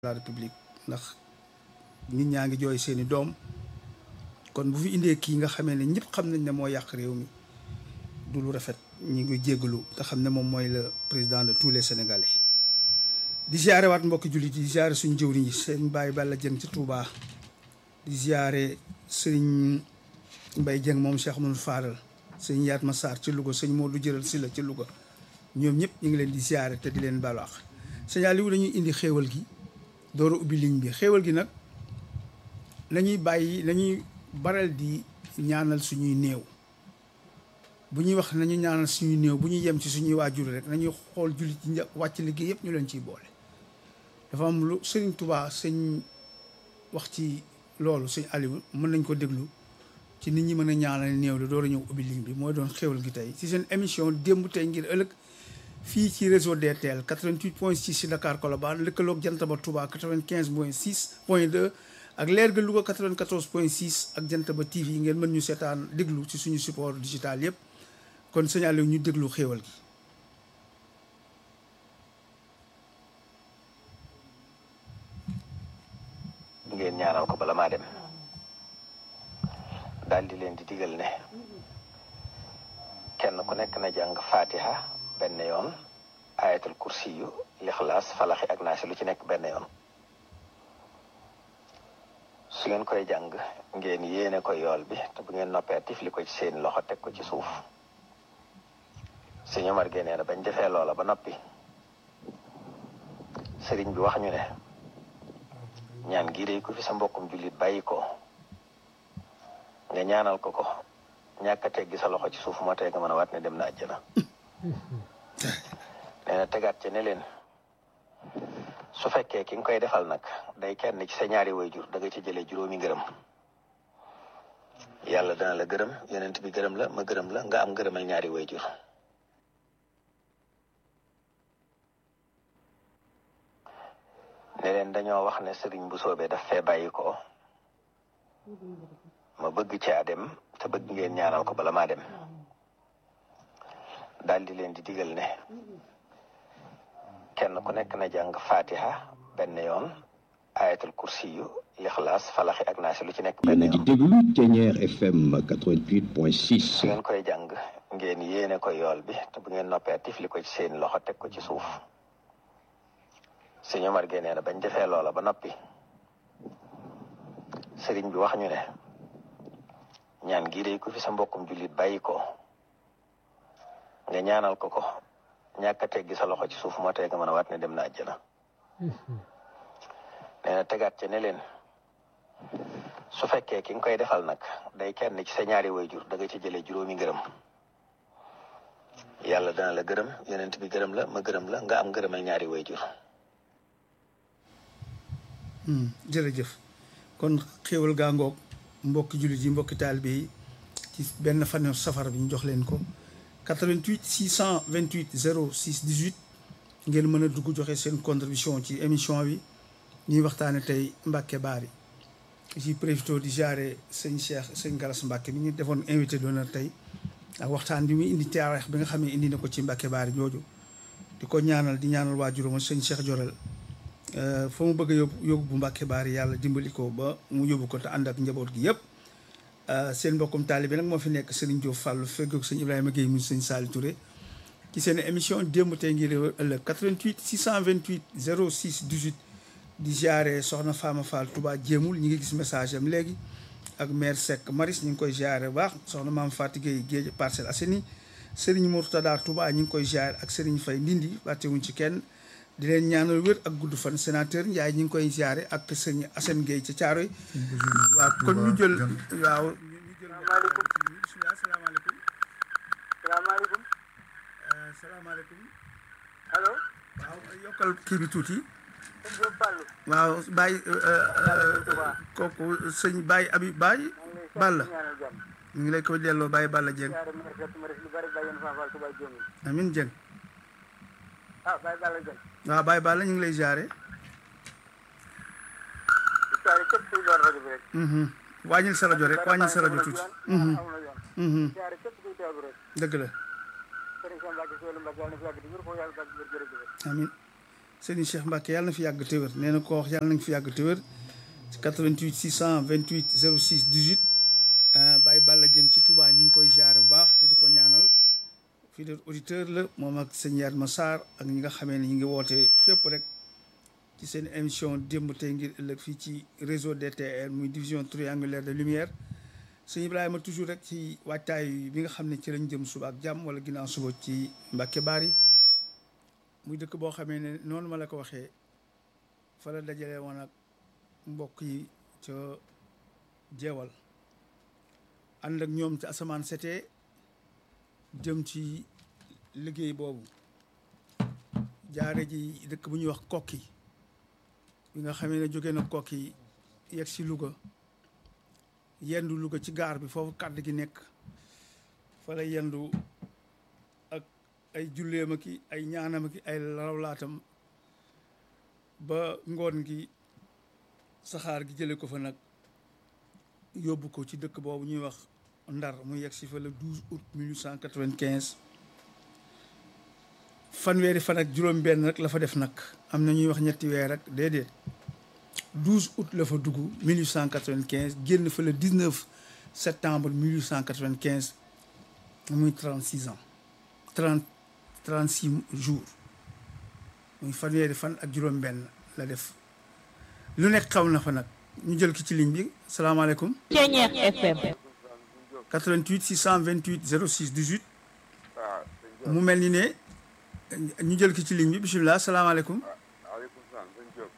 la république ndax nit ñaa ngi jooy seeni doom kon bu fi indee kii nga xamee ne ñëpp xam nañ ne moo yàq réew mi du lu rafet ñi ngi jéggalu te xam ne moom mooy le président de tous les sénégalais di ziare waat mbokki jullit yi di ziare suñu jëwriñ yi seen bàyyi Balla Jëng ci Touba di ziare sëriñ Mbay Jëng moom Cheikh Mouhamadou Fadal sëñ Yaat Ma Sarr ci Louga sëñ Modou Jëral Silla ci Louga ñoom ñëpp ñu ngi leen di ziare te di leen baalu àq sëñ Aliou dañuy indi xéewal gi door a ubbi ligne bi xéewal gi nag nañuy bàyyi nañuy baral di ñaanal suñuy néew bu ñuy wax nañu ñaanal suñuy néew bu ñuy yem ci suñuy waajur rek nañuy xool jullit yi wàcc liggéey yëpp ñu leen ciy boole dafa am lu sëriñ Touba sëñ wax ci loolu sëñ Aliou mën nañ ko déglu ci nit ñi mën a ñaanal néew la door a ñëw ubbi ligne bi mooy doon xéewal gi tey ci seen émission démb tey ngir ëllëg fii ci réseau DTL 88 point 6 ci Dakar Colobane lëkkaloog Jantaba Touba 95 point 6 point 2 ak leer ga Louga 94 point 6 ak Jantaba TV ngeen mën ñu seetaan déglu ci suñu support digital yëpp kon sëñ Aliou ñu déglu xéewal gi ngeen ñaanal ko bala maa dem daal di leen di digal ne kenn ku nekk na jàng fatiha benn yoon ayatul kursi yu lixlaas falaxi ak naasi lu ci nekk benn yoon su ngeen koy jàng ngeen yéene ko yool bi te bu ngeen noppee tifli ko ci seen loxo teg ko ci suuf sëñ Omar génnee na bañ defee loola ba noppi sëriñ bi wax ñu ne ñaan gii day ko fi sa mbokkum jullit bàyyi ko nga ñaanal ko ko ñàkk a teggi sa loxo ci suuf moo tee nga mën a waat ne dem na àjjana nee na tegaat ci ne leen su fekkee ki nga koy defal nag day kenn ci sa ñaari wayjur da nga ci jëlee juróomi ngërëm yàlla dana la gërëm yonent bi gërëm la ma gërëm la nga am ngërëmal ñaari wayjur ne leen dañoo wax ne sëriñ bu soobee daf fee bàyyi ko ma bëgg caa dem te bëgg ngeen ñaanal ko bala maa dem daal di leen di digal ne kenn ku nekk na jàng fatiha benn yoon ayatul kursi yu lixlaas falaxi ak naasi lu ci nekk benn yéen a yoon ngi déglu Thiéniere FM 88.6 su ngeen koy jàng ngeen yéene ko yool bi te bu ngeen noppee tifli ko ci seen loxo teg ko ci suuf sëñ Omar génnee na bañ defee loola ba noppi sëriñ bi wax ñu ne ñaan gii day ko fi sa mbokkum jullit bàyyi ko nga ñaanal ko ko ñàkk a teggi sa loxo ci suuf moo tee nga mën a waat ne dem na àjjana nee na tegaat ci ne leen su fekkee ki nga koy defal nag day kenn ci sa ñaari wayjur da nga ci jëlee juróomi ngërëm yàlla dana la gërëm yonent bi gërëm la ma gërëm la nga am ngërëmal ñaari wayjur jërëjëf kon xéewal gaa ngoog mbokki jullit yi mbokki taalibe yi ci benn fan safar bi ñu jox leen ko 88 628 06 18 ngeen mën a dugg joxe seen contribution ci émission bi ñuy waxtaane tey Mbacke Bari ci profité di jaare sëñ Cheikh sëñ Galas Mbacke bi ñu defoon invité d'honneur tey ak waxtaan bi muy indi taarix bi nga xam ne indi na ko ci Mbacke Bari jooju di ko ñaanal di ñaanal waajuram sëñ Cheikh Jorel fa mu bëgg a yóbbu yóbbu bu Mbàkke Baari yàlla dimbali ko ba mu yóbbu ko te ànd ak njaboot gi yëpp seen mbokkum taalibe nag moo fi nekk Serigne Diop Fallou feggoog sëñ Ibrahima Guèye mu sëñ Sali Touré ci seen émission démb tey ngir ëllëg 88 628 06 18 di ziare soxna Fama Fall Touba jéemul ñi ngi gis message am léegi ak maire Seck Maris ñu ngi koy ziare bu baax soxna maam Fatou Guèye Géej Parcelles Assainies Serigne Mourtada Touba ñu ngi koy ziare ak Serigne Faye Ndindi fàttewuñ ci kenn di leen ñaanal wér ak gudd fan sénateur Ndiaye ñu ngi koy ziare ak sëñ Assane Gueye ca Thiaroy waaw kon ñu jël waaw ñu jël bismillah salaamaaleykum salaamaaleykum salaamaaleykum allo waaw yokkal kii bi tuuti sëñ Diop Fallou waaw Baye kooku sëñ Baye Abi Baye Balla ñaanal jàmm ñu ngi lay koy delloo Baye Balla Dieng yaare ma rek ma rek lu bari bàyyi na Fall Touba Dieng amin Dieng ah bàyyi Balla Dieng waaw Baye Balla ñu ngi lay ziare di saare képp kuy door rajo bi rek wàññil sa rajo rek wàññil sa rajo tuuti am na yoon saare képp kuy teewlu rek dëgg la sëriñ Sam Mbacke Sëriñ Mbacke yàlla na fi yàgg di wér foofu yàlla bàgg wér jërëjëf amin Serigne Cheikh Mbacke yàlla na fi yàgg te wér nee na ko wax yàlla nañ fi yàgg te wér ci 88 628 06 18 ah Baye Balla jëm ci Touba ñu ngi koy jaare bu baax te di ko ñaanal fidèle auditeur la moom ak sëñ Yatma Sarr ak ñi nga xamee ne ñu ngi woote fépp rek ci seen émission démb tey ngir ëllëg fii ci réseau DTR muy division triangulaire de lumière sëñ Ibrahima toujours rek ci waajtaay bi nga xam ne ci lañ jëm suba ak jàmm wala ginnaaw suba ci Mbacke Bari muy dëkk boo xamee ne noonu ma la ko waxee fa la dajale woon ak mbokk yi ca jeewal ànd ak ñoom ci asamaan setee jëm ci liggéey boobu jaare ji dëkk bu ñuy wax kokki bi nga xamee ne jóge na kokki yegg si Louga yendu Louga ci gaar bi foofu kàdd gi nekk fa la yendu ak ay julleem ki ay ñaanam ki ay rawlaatam ba ngoon gi saxaar gi jële ko fa nag yóbbu ko ci dëkk boobu ñuy wax Ndar mu yegg si fa le 12 août 1895 fanweeri fan ak juróom-benn rek la fa def nag am na ñuy wax ñetti weer rek déedéet 12 août la fa dugg 1895 génn fa le 19 septembre 1895 muy 36 ans 30 36 jours muy fanweeri fan ak juróom-benn la def lu nekk xaw na fa nag ñu jël ki ci ligne bi salaamaaleykum. Ceeñeex FM. 88 628 06 18 waaw mu mel ni ne ñu jël ki ci ligne bi bisimilah salaamaaleykum waaleykum salaam sëñ Diop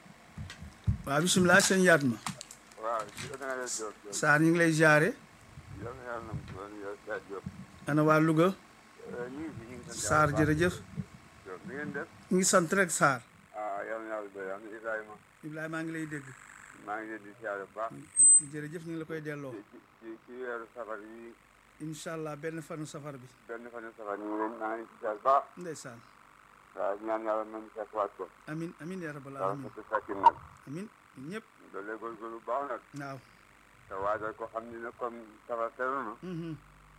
waaw bisimilah sëñ Yatma waaw si organiser Diop Diop Sarr ñu ngi lay jaare yal na yàlla nam doon yow Sa Diop ana waa Louga ñu ngi fi ñu ngi sant Sarr yàlla bu baax. jërëjëf Diop ni ngeen def ñu ngi sant rek Sarr ah yal na yàlla doy am na Ibrahima Ibrahima maa ngi lay dégg maa ngi leen di siyaare bu baax jërëjëf ñu ngi la koy delloo ci ci ci weeru safar yi incha allah benn fanu safar bi benn fan safar ñu ngi leen maa ngi leen di siyaare bu baax ndeysaan waaw ñaan yàlla nañu fekk waat ko amin amin ya rabbal waaw alamin fekk fekkin nag amin ñun ñëpp doolee góorgóorlu bu baax nag waaw te waajal ko xam ni ne comme safar teru na mhm.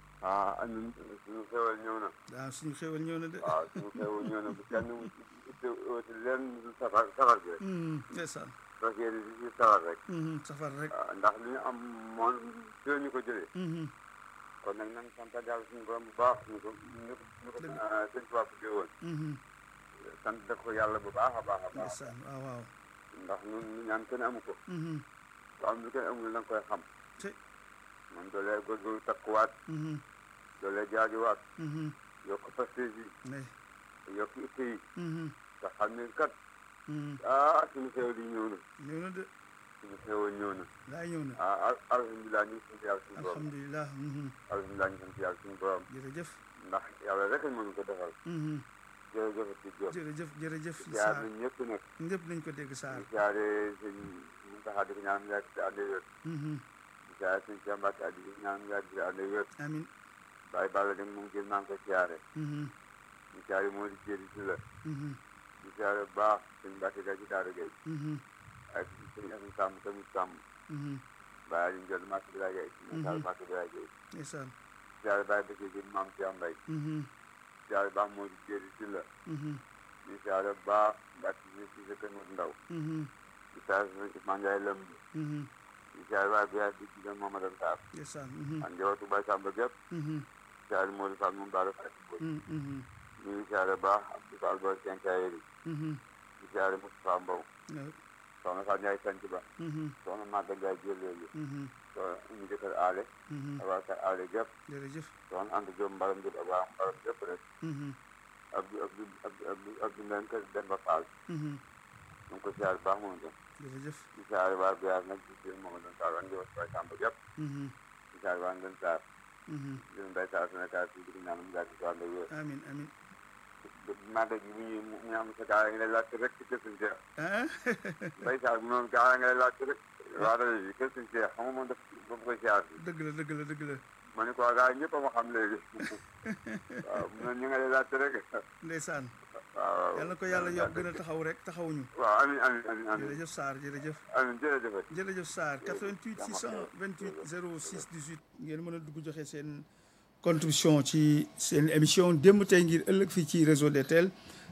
ah ñun suñu xewal ñëw na waaw suñu xéwal ñëw na de waaw suñu xewal ñëw na bu kenn itte wati leen du safar safar bi rek Mhm, ndeysaan parce que di si safar rek Mhm, safar rek waaw ndax li ñu am moom fii ñu ko jëlee Mhm, kon nag nañ sant yàlla suñu borom bu baax ñu ko ñu ko ñu ko Dëgg. ah, sëñ Tuubaa bëggee woon mhm, sant def ko yàlla bu baax a baax a baax ndeysaan waaw waaw ndax ñun ñu ñaan kenn amu ko Mhm, ku am lu kenn amul da nga koy xam te man doolee góorgóorlu takkuwaat mhm, doolee jaajuwaat mhm, yokk prestige ndey yi yokk itte yi mhm, nga xam ne kat mhm. ah suñu xew di ñëw na ñëw na de suñu xewal ñëw na laay ñëw na ah al- alhamdulilah ñu ngi sant yàlla suñu borom alhamdulilah mhm, alhamdulilah ñu sant yàlla suñu borom jërëjëf ndax yàlla rek lañ mën ko defal mhm, jërëjëf ci Diop jërëjëf jërëjëf siyaar Sarr nañ ñëpp nag ñëpp nañ ko dégg Sarr di siyaare sëñ Muntaxa di ko ñaan yàgg di ànd ak wér Mhm, di siyaare sëñ Cheikh Mbacke di ko ñaan yàgg di ànd ak wér amin Baye Balla dem moom gën maa ngi ko siyaare Mhm, di siyaare moo di jéeri si la mhm, di siyaare bu baax sëñ Mbacke ga ci Daara Gueye mhm, ak sëñ Asan Sàmm tamit Sàmm mhm, Baye Aliou Ndiol Màkk Bira Gueye sëñ Sall Màkk Bira Gueye ndeysaan siyaare Baye Bëkkee gën maam Cheikh Mbaye Mhm, siyaare baax moo di jéeri si la mhm, di siyaare bu baax Mbacke si si sa kër Mor Ndaw mhm, di siyaare sëñ Ousmane Ndiaye Lamb mhm, di siyaare Baye Biya di ci dem Mamadou Sarr ndeysaan mhm, ak njabootu Baye Samba gépp mhm, siyaare Modou Fall moom Baara Faye mhm, mhm, ñu ngi siyaare baax Abdou Fall Boy Kenkayeri mhm, di siyaare Moustapha Mbow waaw, soxna Fatou Ndiaye Sanc Ba mhm, soxna Maga Ndiaye Jëleelu mhm, soxna ñu jëkkër aale mhm, ak waa kër aale gépp jërëjëf soxna Anta Diop Mbaram Diop ak waa Mbaram gépp rek mhm, Abdou Abdou Abdou Abdou Abdou Mbène kër Demba Fall mhm, ñu ngi ko siyaare baax moom itam jërëjëf di siyaare waa Biar nag di siyaare Mamadou Sarr ak njabootu Baye Samba gépp mhm, di siyaare waa Ngën Sarr mhm, di leen Baye Sarr Sénégal fii di ko ñaan mu yàgg si wàllu wér amin amin màggal gi bu ñuy mu ñu am sa gaa nga lay laajte rek ci kër suñu Cheikh ah Baye Sarr mu noonu gaa nga lay laajte rek waa rajo bi kër suñu Cheikh xam nga moom daf ba koy siyaar bi dëgg la dëgg la dëgg la ma ne ko gaa yi ñëpp a ma xam léegi waaw mu ne ñu nga lay laajte rek ndeysaan waaw yàlla na ko yàlla yokk gën a taxaw rek taxawuñu waaw amiin amiin amiin amiin jërëjëf Sarr jërëjëf amiin jërëjëf jërëjëf Sarr 88 628 06 18 ngeen mën a dugg joxe seen contribution ci seen émission démb tey ngir ëllëg fii ci réseau DTL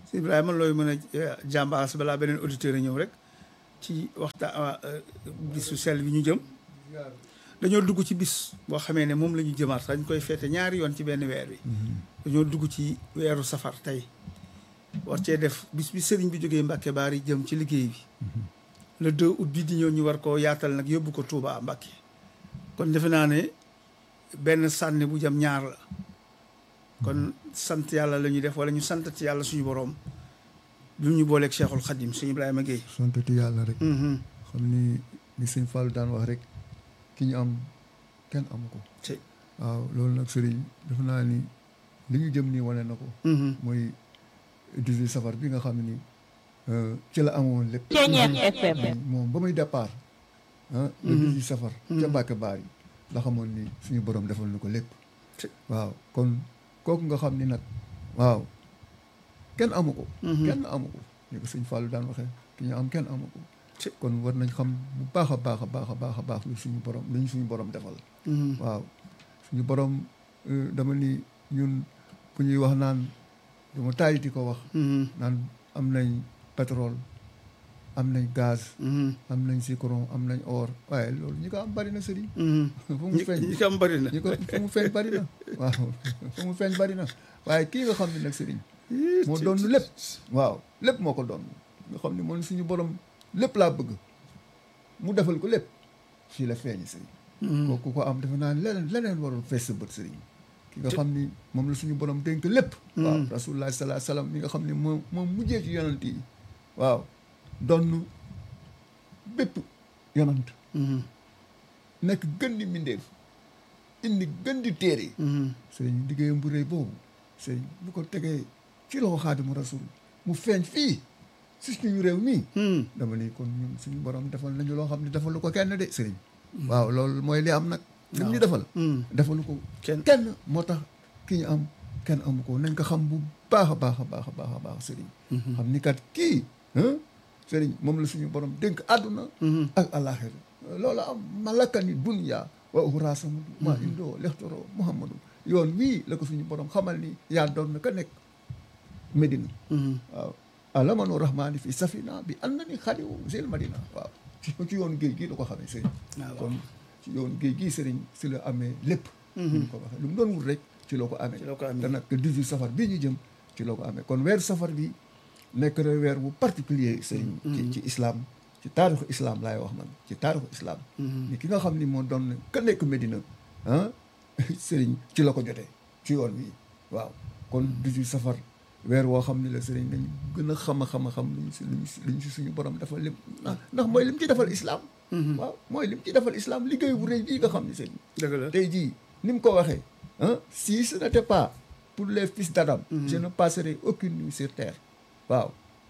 si Ibrahima looy mën a jàmbaas balaa beneen auditeur a ñëw rek ci waxtaan bisu sell bi ñu jëm dañoo dugg ci bis boo xamee ne moom la ñu jëmaat dañ koy feete ñaari yoon ci benn weer bi dañoo dugg ci weeru safar tey war cee def bis bi sëriñ bi jógee Mbàkke Baari jëm ci liggéey bi le 2 août bi di ñëw ñu war koo yaatal nag yóbbu ko Touba Mbàkke kon defe naa ne benn sànni bu jëm ñaar la kon sant yàlla la ñuy def wala ñu santati yàlla suñu borom bi ñu booleeg Cheikhul Khadim suñu Ibrahima Guèye. santati yàlla rek. xam ni ni sëñ Fallou daan wax rek ki ñu am kenn amu ko. te waaw loolu nag sëriñ defe naa ni li ñu jëm nii wane na ko. mooy 18 safar bi nga xam ni ci la amoon lépp. FM. moom ba muy départ. ah le 18 safar. ca Mbàkke Baari la xamoon ni suñu borom defal na ko lépp. waaw kon kooku nga xam ni nag waaw kenn amu ko. kenn amu ko ni ko sëñ Fallou daan waxee ki ñu am kenn amu ko. kon war nañ xam bu baax a baax a baax a baax a baax lu suñu borom lu ñu suñu borom defal. waaw suñu borom dama ni ñun ku ñuy wax naan dama taay di ko wax. naan am nañ pétrole am nañ gaz. am nañ zircon am nañ or waaye loolu ñi ko am bari na sëriñ. fu mu feeñ ñi ko am bari na. ñi ko fu mu feeñ bari na waaw fu mu feeñ bari na waaye kii nga xam ne nag sëriñ. moo doon lépp. waaw lépp moo ko doon nga xam ne moom suñu borom lépp laa bëgg mu defal ko lépp fii la feeñ sëriñ. kooku ko am defe naa leneen leneen warul fees sa bët sëriñ. ki nga xam ni moom la suñu borom dénk lépp. waaw rasulullah salaa salaam mi nga xam ne moom moom mujjee ci yonant yi waaw doon bépp yonant nekk gën di mbindeef indi gën di téere sëriñ liggéeyam bu rëy boobu sëriñ bu ko tegee ci loxo xaadimu rasul mu feeñ fii si suñu réew mii dama ni kon ñun suñu borom defal nañu loo xam ne defalu ko kenn de sëriñ waaw loolu mooy li am nag li ñu defal defalu ko kenn kenn moo tax ki ñu am kenn amu ko nañ ko xam bu baax a baax a baax a baax a baax sëriñ xam ni kat kii sëriñ moom la suñu borom dénk àdduna ak àllaaxira loolu am malakani dunya wa uxraasamadu maa indoo lextoro muhammadu yoon wii la ko suñu borom xamal ni yaa doon na ka nekk Medina waaw alamanu rahmaani fi safina bi an na ni xadiwu sil madina waaw ci yoon géej gi la ko xamee sëriñ kon ci yoon géej gi sëriñ si la amee lépp ñu ko waxee lu mu doon wut rek ci loo ko amee ci loo ko amee te nag 18 safar bii ñu jëm ci loo ko amee kon weeru safar bi nekk na weer bu particulier sëriñ ci ci islam ci taarixu islam laay wax man ci taarixu islam ni ki nga xam ni moo doon ka nekk Medina ah sëriñ ci la ko jotee ci yoon wi waaw kon 18 safar weer woo xam ne la sëriñ dañ gën a xam a xam a xam luñ si luñ si luñ si suñu borom defal lim ndax mooy lim ci defal islam waaw mooy lim ci defal islam liggéey bu rëy bii nga xam ne sëriñ dëgg la tey jii ni mu ko waxee ah si ce n'était pas pour les fils d'Adam je ne passerai aucune nuit sur terre waaw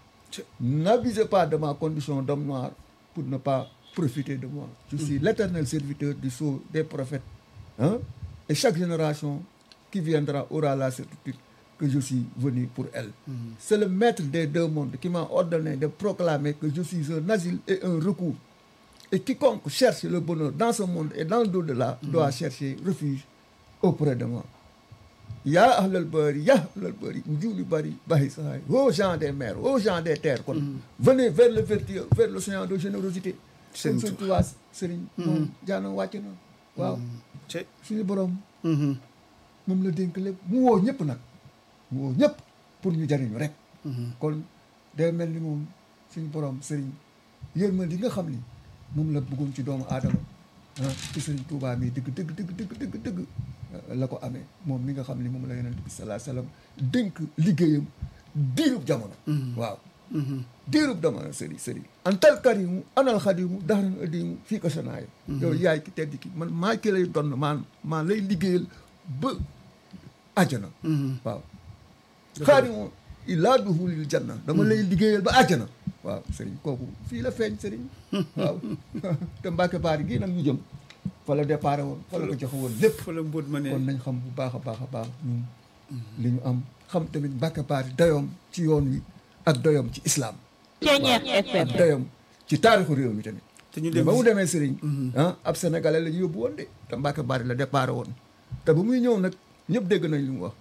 n'abusez pas de ma condition d'homme noir pour ne pas profiter de moi je suis l'éternel serviteur du sceau des prophètes hein et chaque génération qui viendra aura la certitude que je suis venu pour elle c'est le maître des deux mondes qui m'a ordonné de proclamer que je suis un asile et un recours et quiconque cherche le bonheur dans ce monde et dans l'au-delà doit chercher refuge auprès de moi yaa ahlal bari yaa ahlal bari njuuli bari bahi sahay aux gens des mers aux gens des terres kon venez vers le vertueux vers l'océan de générosité Sëriñ kon Tuubaa sëriñ moom jaanam wàcc na waaw te suñu borom moom la dénk lépp mu woo ñëpp nag mu woo ñëpp pour ñu jariñu rek kon day mel ni moom suñu borom sëriñ yërmande li nga xam ni moom la bëggoon ci doomu aadama ah ci sëriñ Tuubaa mi dëgg dëgg dëgg dëgg dëgg dëgg la ko amee moom mi nga xam ni moom la yonent bi salaa salaam dénk liggéeyam diirub jamono waaw diirub jamono sëriñ sëriñ antal karimu anal xadimu daxaran adimu fii ko sanaayo yow yaay ki tedd ki man maa ki lay donn maan maa lay liggéeyal ba àjjana waaw xaadimu illaa duhulil janna dama lay liggéeyal ba àjjana waaw sëriñ kooku fii la feeñ sëriñ waaw te Mbàkke Baari gii nag ñu jëm fa la départ woon fa la ko joxe woon lépp fa la mbóot ma ne kon nañ xam bu baax a baax a baax ñun li ñu am xam tamit Mbàkke Baari dayoom ci yoon wi ak dayoom ci islam Ceeñeex FM. ak dayoom ci taarixu réew mi tamit te ñu mais dem ba mu demee sëriñ ah ab sénégalais la ñu yóbbu woon de te Mbàkke Baari la départ woon te ba muy ñëw nag ñëpp dégg nañ li mu wax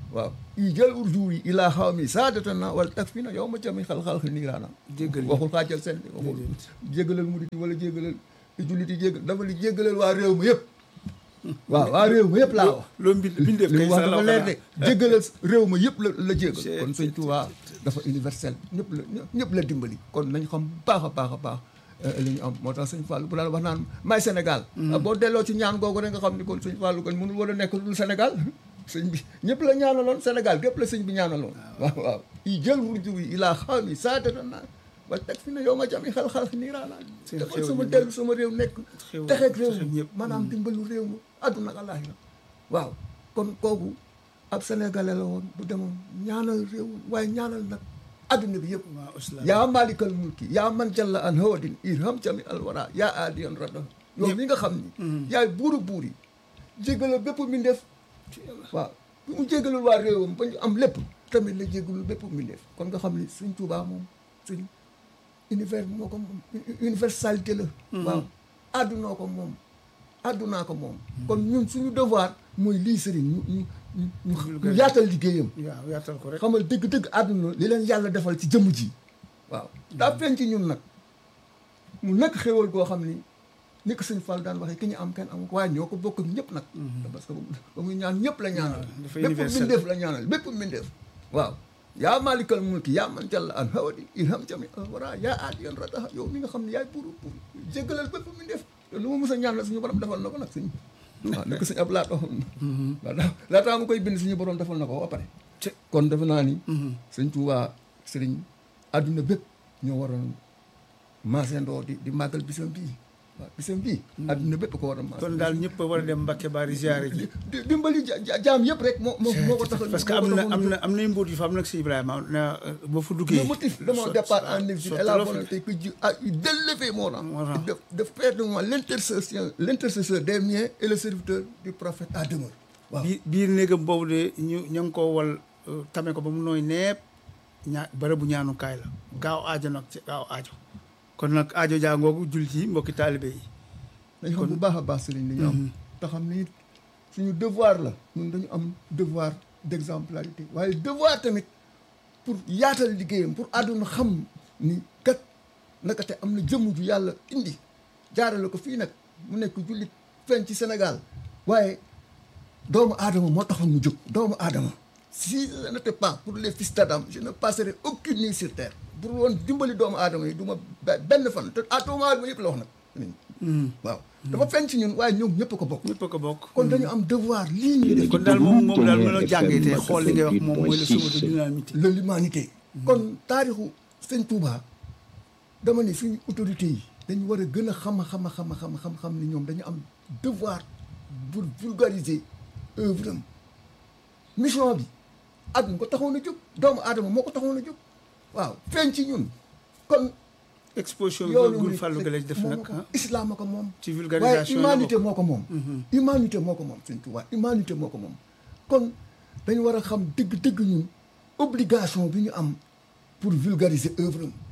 waaw i jël urjuur yi ilaa xaw mi saadatan na wala tak fi na yow ma jami xal-xal niiraana Jéggal ñëpp. waxul xaajal seen waxul jéggalal murit yi wala jéggalal jullit yi jéggal dafa li jéggalal waa réew ma yëpp waaw waa réew ma yëpp laa wax loo mbind bindeef li kay mu wax sa dafa law leer de xanaa. jéggalal réew ma yëpp la la jéggal C'est- kon sëñ Tuubaa dafa universel ñëpp la ñëpp la dimbali kon nañ xam baax a baax a baax eh, li ñu am moo tax sëñ Fallou bu daan wax naan may Sénégal boo delloo ci ñaan googu rek nga xam ni kon sëñ Fallou kon mënul war a nekk lu dul Sénégal sëñ bi ñëpp la ñaanaloon Sénégal gépp la sëñ bi ñaanaloon waaw waaw i jël wurju yi ilaa xaw mi saatata naa wala teg fi ne yow ma jami xal-xal niiraanaa Seen defal xéwal sama yi dellu sama réew nekk Xéwal- texeeg réew texeeg mi ñëpp. maanaam dimbalu réew mi àdduna ak àllaaxira waaw kon kooku ab sénégalais la woon bu demoon ñaanal réew waaye ñaanal nag adduna bi yëpp waaw islam yaa malikal mulki yaa man jalla an hawadin irham jami alwara yaa aadiyan rada yow mi nga xam ni yaay buuru buur yi jégalal bépp mbindeef waaw bi mu jégalul waa réewam ba ñu am lépp tamit la jégalul bépp mbindeef kon nga xam ni suñ Tuubaa moom suñ univers moo ko moom universalité la waaw addunaa ko moom addunaa ko moom kon ñun suñu devoir mooy lii sëriñ ñu ñu ñu ñu ñu yaatal liggéeyam waaw yaatal ko rek xamal dëgg-dëgg àdduna li leen yàlla defal ci jëmm ji waaw daa feeñ ci ñun nag mu nekk xéwal goo xam ni ni ko sëñ Fall daan waxee ki ñu am kenn amu ko waaye ñoo ko bokk ak ñëpp nag parce que ba muy ñaan ñëpp la ñaanal dafa bépp universel. mbindeef la ñaanal bépp mbindeef waaw yaa malikal mulki yaa man jalla an hawadi irham jami al wara yaa aadiyan radaha yow mi nga xam ne yaay buuru buur jéggalal bépp mbindeef te lu ma mës a ñaanal suñu borom defal na ko nag suñ waaw ni ko sëñ ab laat waxoon na laataa laataa mu koy bind suñu borom defal na ko ba pare Te- kon defe naa ni sëñ Tuubaa sëriñ àdduna bépp ñoo waroon maasandoo di di màggal bisam bii waaw bisam bii àdduna bépp ko war a maas kon daal ñëpp a war a dem Mbacke Bari ziare ji di dimbali ja- ja- jaam yëpp rek moo moo moo ko tax parce que am na am na am nay mbóot yu fa am nag si Ibrahima na boo fa duggee le motif de mon so- départ so- en exil so- est la so- volonté que Dieu a eu d'élever mon rang Mon rang. de de faire de moi l'intercession l'intercesseur des miens et le serviteur du prophète à demeure waaw biir biir néegam boobu de ñu ña ngi koo wal euh, tame ko ba mu nooy neep ñaa bërëbu ñaanukaay la gaaw aajo nag ci gaaw aajo kon nag aajo jàngoogu jul ci mbokki taalibe yi dañu xam bu baax a baax sëriñ li ñu am te xam ni suñu devoir la ñun dañu am devoir d'exemplarité waaye devoir tamit pour yaatal liggéeyam pour àdduna xam ni kat naka te am na jëmm ju yàlla indi jaarale ko fii nag mu nekk jullit feeñ ci Sénégal waaye doomu aadama moo taxoon mu jóg doomu aadama si ce n'était pas pour les fils d'Adam je ne passerai aucune nuit sur terre pour woon dimbali doomu aadama yi du ma be- benn fan te ah doomu aadama yëpp la wax nag waaw dafa feeñ ci ñun waaye ñoom ñëpp ko bokk ñëpp a ko bokk kon dañu am devoir lii ñuy def kon daal moom moom daal mën a FM jàngee te xool li ngay wax moom mooy le 88.6. sauve de l'humanité de l'humanité kon taarixu sëñ Touba dama ne suñu autorité yi dañu war a gën a xam a xam a xam a xam a xam xam ni ñoom dañu am devoir pour vulgariser œuvre am mission bi àdduna ko taxoon a jóg doomu aadama moo ko taxoon a jóg waaw feeñ ci ñun kon exposition bi yoonu gul murid fàllu gëlej def moom nag moo ko ah islam a ko moom ci waaye vulgarisation la humanité bokk. moo ko moom humanité moo ko moom sëñ Tuubaa humanité moo ko moom kon dañu war a xam dëgg-dëgg ñun obligation bi ñu am pour vulgariser œuvre am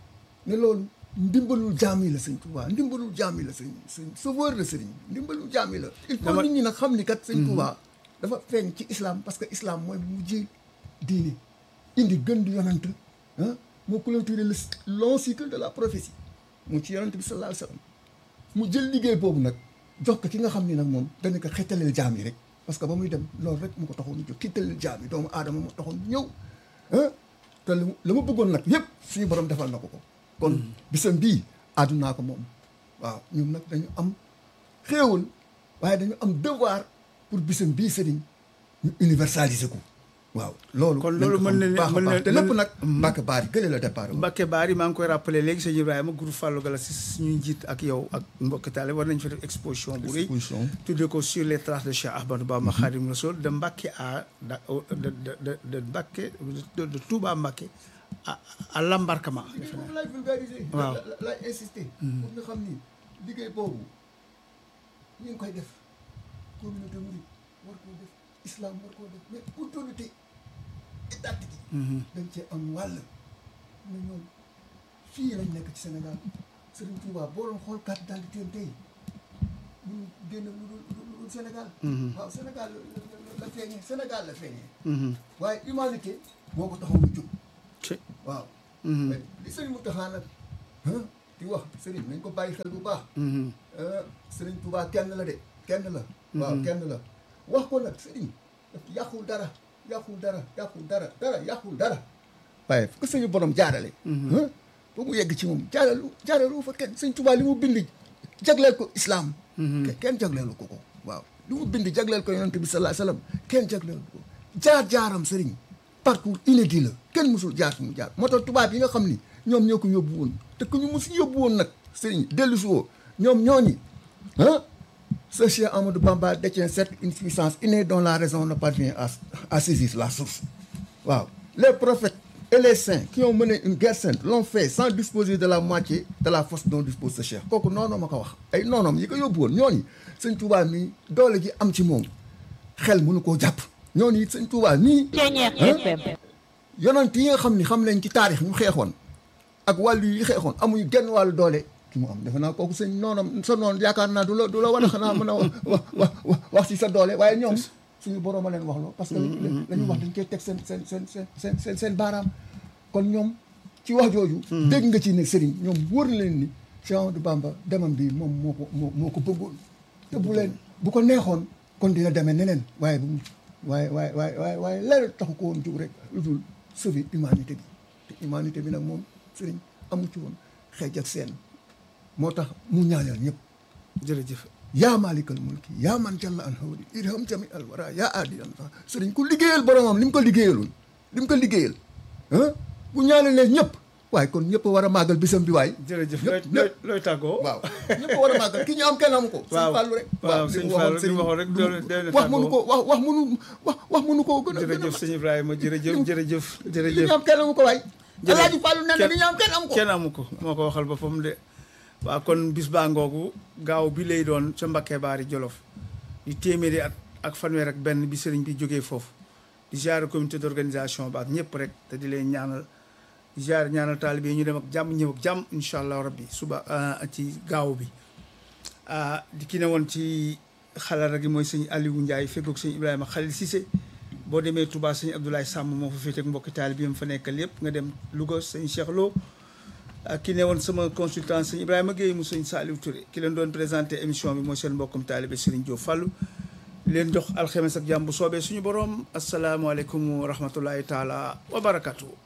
ne loolu ndimbalul jaam yi la sëñ Tuubaa ndimbalul jaam yi la sëñ sëñ sauveur la sëriñ ndimbalul jaam yi la il faut Dama- nit ñi nag xam ni kat sëñ Tuubaa dafa feeñ ci islam parce que islam mooy mu mujjee diine indi gën di yonant ah moo clôturé le long cycle de la prophétie mu ci yonant bi sallallahu alayhi wa sallam mu jël liggéey boobu nag jox ko ki nga xam ni nag moom dana ko xettaleel jaam yi rek parce que ba muy dem loolu rek mu ko taxoon a jóg xettaleel jaam yi doomu aadama moo taxoon ñëw ah te la mu la ma bëggoon nag yëpp suñu borom defal na ko ko kon bisam bii àddunaa ko moom waaw ñun nag dañu am xéewal waaye dañu am devoir pour bisam bii sëriñ ñu universaliser ko waaw loolu Kon nañ loolu ko mën xam na bu ne- baax a mën na- baax te lépp mën- nag Mbacke Bari gële la départ woon Mbacke Bari maa ngi koy rappelé léegi sëñ Ibrahima groupe Fallou Gala si suñuy njiit ak yow ak mbokki taale war nañ fa def exposition bu rëy exposition tuddee ko sur les traces de Cheikh Ahmadou Bamba Khadim Rassoul de Mbacke à da- de de de de Mbacke de de Touba Mbacke à à l'embarquement defe naa. moom laay vulgariser. Waaw. la la laay insister. pour nga xam ni liggéey boobu ñu ngi koy def communauté mouride war koo def islam war koo def mais autorité étatique yi. dañ cee am wàll. ne ñoom fii lañ nekk ci Sénégal Serigne Touba boo doon xool carte d'identité am tey ñu génn lu dul lu dul Sénégal. waaw Sénégal la- la- la la feeñee Sénégal la feeñee Mhm. waaye humanité moo ko taxaw lu jóg ci waaw Mhm. mais li sëriñ Mountakha nag ah di wax sëriñ nañ ko bàyyi xel bu baax Mhm. ah sëriñ Touba kenn la de kenn la waaw kenn la wax ko nag sëriñ daf yàqul dara yàqul dara yàqul dara dara yàqul dara waaye fu ko suñu borom jaarale ah ba mu yegg ci moom jaaralu jaaralu fa kenn sëñ Touba li mu bind jagleel ko islam ke- kenn jagleelu ko ko waaw li mu bind jagleel ko yonent bi sallallahu alayhi wasallam kenn jagleelu ko jaar-jaaram sëriñ parcours inédit la kenn musul jaar fi mu jaar moo tax tubaab yi nga xam ni ñoom ñoo ko yóbbu woon te ku ñu mus yóbbu woon nag sëriñ dellu si woo ñoom ñooñi ah ce Cheikh Amadou Bamba détient certes une puissance innée dont la raison ne parvient à à saisir la source waaw les prophètes et les saints qui ont mené une guerre sainte l'ont fait sans disposer de la moitié de la force dont dispose ce Cheikh kooku noonu ma ko wax ay noonoom yi ko yóbbu woon ñooñu sëñ Touba mi doole ji am ci moom xel mënu koo jàpp ñooñu it sëñ Touba nii Ceñeex Hein? FM yonent yi nga xam ni xam nañ ci taarix ñu xeexoon ak wàllu yi xeexoon amuñu genn wàllu doole ki mu am defe naa kooku sëñ noonam sa noonu yaakaar naa du la du la war a xanaa mën a wax wax wax wax ci sa doole waaye ñoom suñu borom a leen wax loo parce que la ñu wax dañ koy teg seen seen seen seen seen seen seen baaraam kon ñoom ci wax jooju dégg nga ci ne sëriñ ñoom wóor na leen ni Cheikh Amadou Bamba demam bi moom moo ko moo moo ko bëggoon te bu leen bu ko neexoon kon dina demee neneen waaye bu mu waaye waaye waaye waaye waaye leer taxu ko woon jug rek lu dul sauver humanité bi te humanité bi nag moom sëriñ amu ci woon xeej ak seen moo tax mu ñaanal ñëpp jërëjëf yaa maalikal mulki yaa man jalla an hawli irham jami al wara yaa aadi an fa sëriñ ku liggéeyal boromam li mu ko liggéeyaloon li mu ko liggéeyal ah bu ñaanalee ñëpp waaye kon ñëpp a war a màggal bisam bi waay jërëjëf ñëpp looy ñëpp looy looy tàggoo waaw ñëpp a war a màggal ki ñu am kenn amu ko Waaw. sëñ Fallou rek waaw, li sëñ mu Fallou waxoon li mu sëñ- waxoon rek doole- doole wax mënu ko tàggoo. wax wax mënu wax wax mënu koo gën a gën a jërëjëf sëñ Ibrahima jërëjëf jërëjëf li jërëjëf ñu am kenn amu ko waay Jërëjëf. Alaaji Fallou nee na li ñu am kenn amu ko kenn amu ko moo ko waxal boppam de waaw kon bis baa ngoogu gaaw bi lay doon ca Mbakke Baari Jolof di téeméeri at ak fanweer ak benn bi sëriñ bi jógee foofu di ziare comité d'organisation ba ak ñëpp rek te di leen ñaanal di ziare ñaanal taalibe yi ñu dem ak jàmm ñëw ak jàmm incha allah rabbi suba ah, ci gaaw bi ah di ki ne woon ci xalaat gi mooy sëñ Aliou Ndiaye feggoog sëñ Ibrahima Khalil Cissé boo demee Touba sëñ Abdoulaye Samb moo fa féete ak mbokki taalibe yi mu fa nekkal yëpp nga dem Louga sëñ Cheikh Lo ak ki ne woon sama consultant sëñ Ibrahima Guèye mu sëñ Saliou Touré ki leen doon présenté émission bi mooy seen mbokkum taalibe Serigne Diop Fallou leen jox alxemes ak jàmm bu soobee suñu borom asalaamualeykum wa rahmatullahi taala wa barakatuh